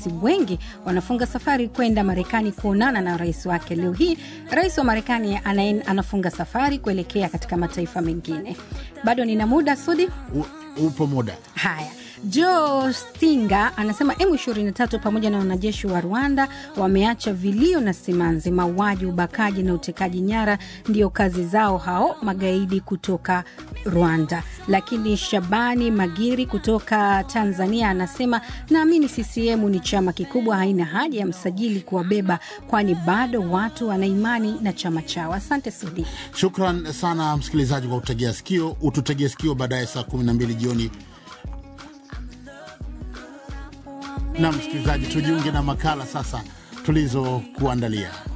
wengi wanafunga safari kwenda Marekani kuonana na rais wake. Leo hii rais wa Marekani anaen- anafunga safari kuelekea katika mataifa mengine. Bado nina muda Sudi. U, upo muda Haya, Joe Stinga anasema M23 pamoja na wanajeshi wa Rwanda wameacha vilio na simanzi. Mauaji, ubakaji na utekaji nyara ndio kazi zao hao magaidi kutoka Rwanda. Lakini Shabani Magiri kutoka Tanzania anasema naamini CCM ni chama kikubwa, haina haja ya msajili kuwabeba, kwani bado watu wana imani na chama chao. Asante Sudi. Shukran sana msikilizaji kwa kutegea sikio. Ututegee sikio baadaye saa 12 jioni. Na msikilizaji, tujiunge na makala sasa tulizokuandalia.